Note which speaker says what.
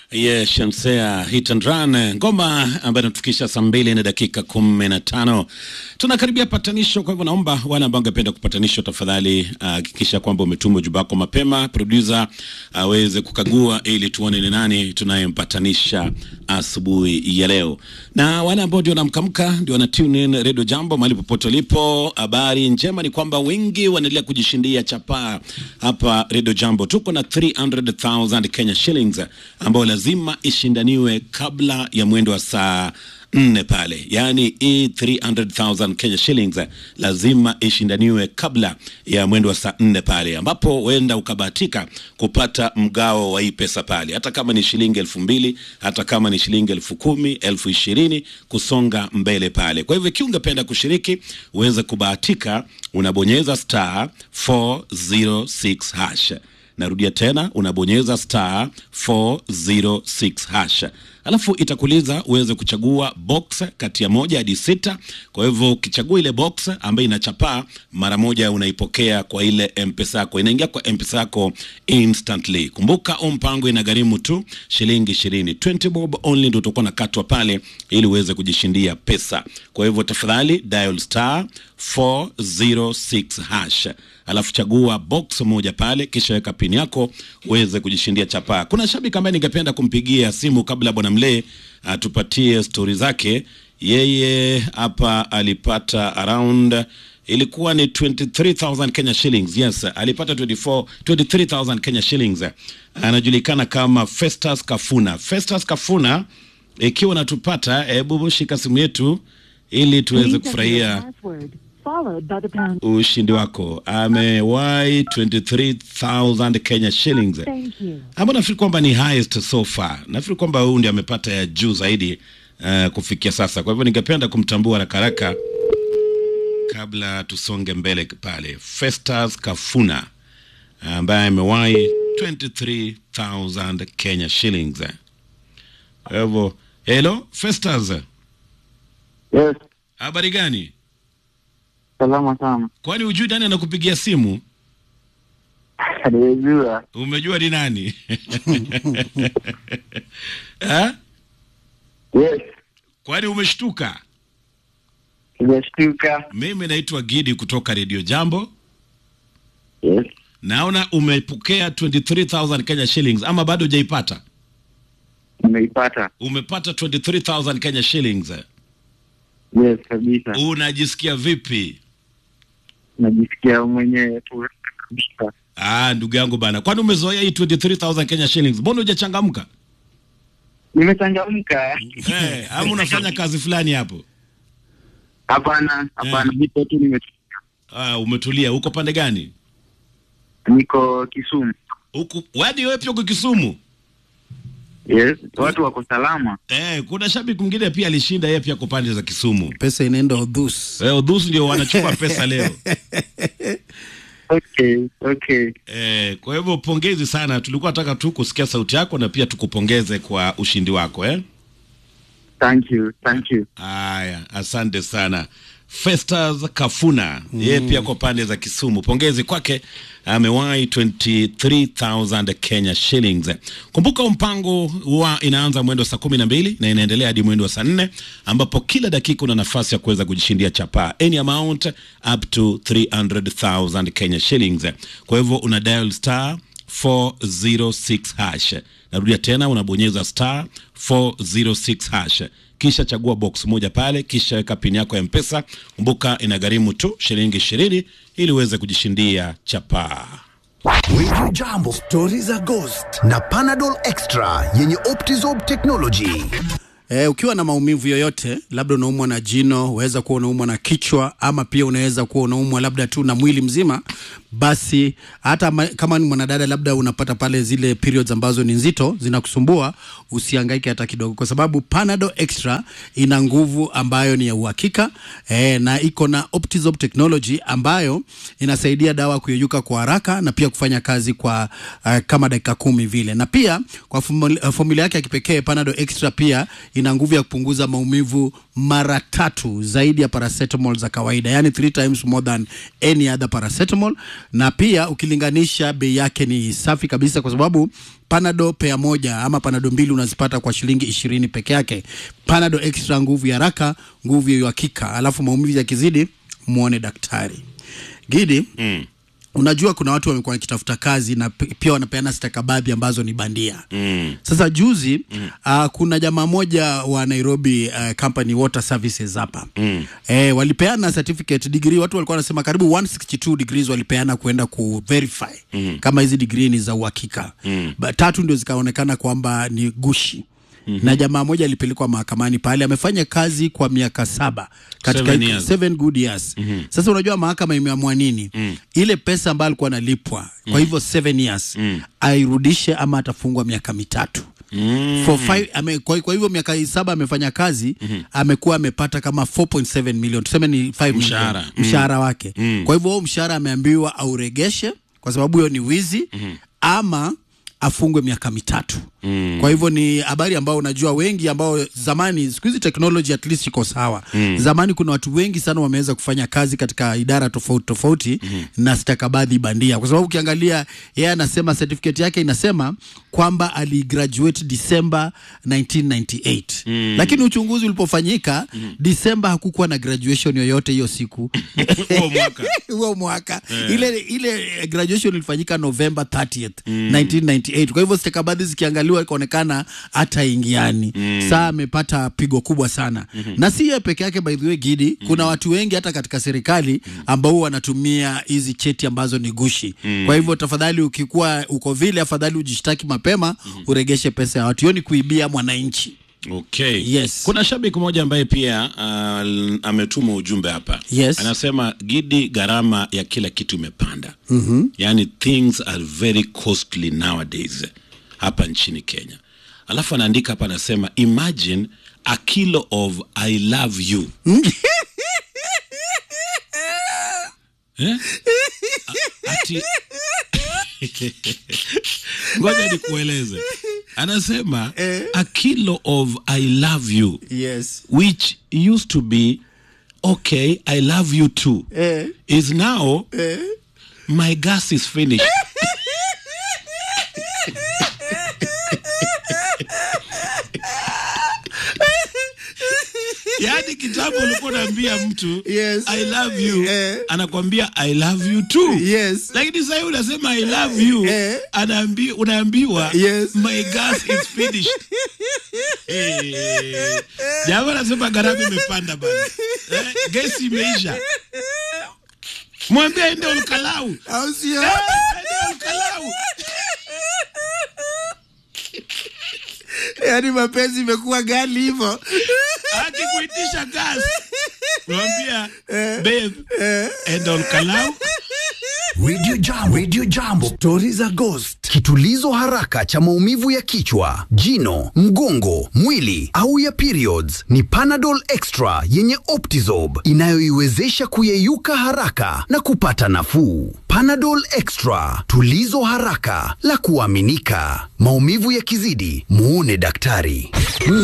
Speaker 1: Ye Shamsea hit and run, ngoma ambayo inatufikisha saa mbili na dakika kumi na tano. Tunakaribia patanisho, kwa hivyo naomba wale ambao wangependa kupatanishwa, tafadhali hakikisha uh, kwamba umetuma ujumbe wako mapema, producer aweze uh, kukagua ili tuone ni nani tunayempatanisha asubuhi ya leo. Na wale ambao ndio wanamkamka ndio wana tune in Radio Jambo mahali popote ulipo. Habari njema ni kwamba wengi wanaendelea kujishindia chapaa hapa Radio Jambo. Tuko na 300,000 Kenya shillings ambayo lazima ishindaniwe kabla ya mwendo wa saa nne pale, yaani hii 300,000 Kenya shillings lazima ishindaniwe kabla ya mwendo wa saa nne pale, ambapo huenda ukabahatika kupata mgao wa hii pesa pale, hata kama ni shilingi elfu mbili hata kama ni shilingi elfu kumi elfu ishirini kusonga mbele pale. Kwa hivyo ikiwa ungependa kushiriki uweze kubahatika, unabonyeza star 406 hash Narudia tena, unabonyeza star 406 hash, alafu itakuuliza uweze kuchagua box kati ya moja hadi sita. Kwa hivyo ukichagua ile box ambayo inachapaa mara moja, unaipokea kwa ile mpesa yako, inaingia kwa mpesa yako instantly. Kumbuka huu mpango inagharimu tu shilingi ishirini, 20 bob only ndio utakuwa nakatwa pale ili uweze kujishindia pesa. Kwa hivyo tafadhali dial star 406 hash alafu chagua box moja pale, kisha weka pini yako uweze kujishindia chapaa. Kuna shabiki ambaye ningependa kumpigia simu kabla bwana Mlee atupatie stori zake. Yeye hapa alipata around ilikuwa ni 23000 Kenya shillings. Yes, alipata 24 23000 Kenya shillings. Anajulikana kama Festus Kafuna. Festus Kafuna, ikiwa natupata, hebu shika simu yetu ili tuweze kufurahia ushindi wako. Amewahi 23000 Kenya shillings, ambao nafikiri kwamba ni highest so far. Nafikiri kwamba huyu ndiye amepata ya juu zaidi uh, kufikia sasa. Kwa hivyo ningependa kumtambua haraka haraka kabla tusonge mbele pale. Festus Kafuna ambaye amewahi 23000 Kenya shillings. Kwa hivyo hello Festus.
Speaker 2: Yes,
Speaker 1: Habari gani?
Speaker 2: salama sana.
Speaker 1: Kwani hujui nani anakupigia simu?
Speaker 2: Nimejua.
Speaker 1: Umejua ni nani? ha?
Speaker 2: Yes,
Speaker 1: Kwani umeshtuka?
Speaker 2: nimeshtuka.
Speaker 1: Mimi naitwa Gidi kutoka Radio Jambo.
Speaker 2: Yes,
Speaker 1: Naona umepokea 23000 Kenya shillings ama bado hujaipata?
Speaker 2: nimeipata.
Speaker 1: Umepata 23000 Kenya shillings.
Speaker 2: Yes, kabisa.
Speaker 1: Unajisikia vipi?
Speaker 2: Najisikia mwenyewe tu kabisa.
Speaker 1: Ah, ndugu yangu bana. Kwani umezoea hii 23000 Kenya shillings? Mbona hujachangamka?
Speaker 2: Nimechangamka.
Speaker 1: Eh, ama unafanya kazi fulani hapo?
Speaker 2: Hapana, hapana, nipo tu nimetulia.
Speaker 1: Ah, umetulia. Uko pande gani?
Speaker 2: Niko Kisumu.
Speaker 1: Huku wadi wewe pia uko Kisumu?
Speaker 2: Yes, watu wako salama.
Speaker 1: Eh, kuna shabiki mwingine pia alishinda yeye pia kwa pande za Kisumu.
Speaker 3: pesa inaenda udhus
Speaker 1: Eh, Udhusu ndio wanachukua pesa leo.
Speaker 2: Okay, okay.
Speaker 1: Eh, kwa hivyo pongezi sana. Tulikuwa nataka tu kusikia sauti yako na pia tukupongeze kwa ushindi wako eh.
Speaker 2: Thank you, thank you.
Speaker 1: Haya, asante sana. Festus Kafuna yeye pia kwa pande za Kisumu, pongezi kwake, amewahi 23000 Kenya shillings. Kumbuka huu mpango huwa inaanza mwendo wa saa kumi na mbili na inaendelea hadi mwendo wa saa nne ambapo kila dakika una nafasi ya kuweza kujishindia chapaa any amount up to 300000 Kenya shillings. Kwa hivyo una dial star 406 hash. Narudia tena, unabonyeza star 406 hash kisha chagua box moja pale, kisha weka pini yako ya Mpesa. Kumbuka inagharimu tu shilingi ishirini ili uweze kujishindia chapaa.
Speaker 4: Radio Jambo, stori za Ghost na Panadol Extra yenye Optizorb technology.
Speaker 3: Eh, ukiwa na maumivu yoyote, labda unaumwa na jino, waweza kuwa unaumwa na kichwa, ama pia unaweza kuwa unaumwa labda tu na mwili mzima, basi hata ma, kama ni mwanadada, labda unapata pale zile periods ambazo ni nzito zinakusumbua, usihangaike hata kidogo, kwa sababu Panadol Extra ina nguvu ambayo ni ya uhakika eh, na iko na Optizorb technology ambayo inasaidia dawa kuyeyuka kwa haraka na pia kufanya kazi kwa uh, kama dakika kumi vile, na pia kwa formula, formula yake ya kipekee Panadol Extra pia ina nguvu ya kupunguza maumivu mara tatu zaidi ya paracetamol za kawaida, yani three times more than any other paracetamol. na pia ukilinganisha bei yake ni safi kabisa, kwa sababu Panado pea moja ama Panado mbili unazipata kwa shilingi ishirini peke yake. Panado extra, nguvu ya haraka, nguvu ya uhakika, alafu maumivu yakizidi, muone daktari. Gidi
Speaker 1: Mm.
Speaker 3: unajua kuna watu wamekuwa wakitafuta kazi na p- pia wanapeana stakabadhi ambazo ni bandia
Speaker 1: Mm.
Speaker 3: sasa juzi mm. uh, kuna jamaa moja wa Nairobi uh, company water services hapa mm. eh, walipeana certificate degree, watu walikuwa wanasema karibu 162 degrees walipeana kuenda ku verify mm. kama hizi degree ni za uhakika mm. tatu ndio zikaonekana kwamba ni gushi Mm-hmm. na jamaa moja alipelekwa mahakamani pale, amefanya kazi kwa miaka saba katika
Speaker 1: Seven years.
Speaker 3: seven good years. Mm-hmm. Sasa unajua mahakama imeamua nini? Mm. Ile pesa ambayo alikuwa analipwa kwa hivyo seven years mm. airudishe ama atafungwa miaka mitatu. Mm. For five, ame, kwa, kwa hivyo miaka saba amefanya kazi mm-hmm. amekuwa amepata kama 4.7 million tuseme ni 5
Speaker 1: Mshahara.
Speaker 3: million mshahara wake mm. kwa hivyo huo mshahara ameambiwa auregeshe kwa sababu hiyo ni wizi mm-hmm. ama afungwe miaka mitatu mm. kwa hivyo ni habari ambao unajua wengi ambao zamani siku hizi technology at least iko sawa mm. zamani kuna watu wengi sana wameweza kufanya kazi katika idara tofauti tofauti mm. na stakabadhi bandia kwa sababu ukiangalia yeye anasema certificate yake inasema kwamba aligraduate December 1998 mm. lakini uchunguzi ulipofanyika mm. December hakukuwa na graduation yoyote hiyo siku
Speaker 1: Huo mwaka.
Speaker 3: huo mwaka ile ile graduation ilifanyika November 30th 1998 kwa hivyo stakabadhi zikiangaliwa ikaonekana hata ingiani saa amepata pigo kubwa sana na si yeye peke yake by the way Gidi kuna watu wengi hata katika serikali ambao wanatumia hizi cheti ambazo ni gushi kwa hivyo tafadhali ukikuwa uko vile afadhali ujishtaki mapema uregeshe pesa ya watu hiyo ni kuibia mwananchi
Speaker 1: Okay.
Speaker 3: Yes.
Speaker 1: Kuna shabiki mmoja ambaye pia uh, ametuma ujumbe hapa.
Speaker 3: Yes.
Speaker 1: Anasema Gidi, gharama ya kila kitu imepanda. mm-hmm. Yani things are very costly nowadays hapa nchini Kenya. Alafu anaandika hapa anasema imagine a kilo of I love you. eh? A- Ati ngoja nikueleze anasema a kilo of i love you
Speaker 3: yes
Speaker 1: which used to be okay i love you too
Speaker 3: Eh.
Speaker 1: is now my gas is finished yaani kitambo ulikuwa unaambia mtu
Speaker 3: Yes.
Speaker 1: i love you
Speaker 3: Eh.
Speaker 1: anakwambia i love you too
Speaker 3: Yes.
Speaker 1: lakini sahii unasema i love you
Speaker 3: Eh.
Speaker 1: anaambi, unaambiwa
Speaker 3: Yes.
Speaker 1: my gas is finished Eh. jamaa anasema gharama imepanda bana eh, gesi imeisha mwambie aende olkalau
Speaker 3: au sio
Speaker 1: Eh, aende olkalau
Speaker 3: yaani mapenzi imekuwa gali hivyo
Speaker 1: akikuitisha gas unamwambia babe enda olkalau
Speaker 4: Radio Jambo. Radio Jambo. Stori za Ghost. Kitulizo haraka cha maumivu ya kichwa, jino, mgongo, mwili au ya periods ni Panadol Extra yenye Optizob inayoiwezesha kuyeyuka haraka na kupata nafuu. Panadol Extra, tulizo haraka la kuaminika. Maumivu yakizidi, muone daktari.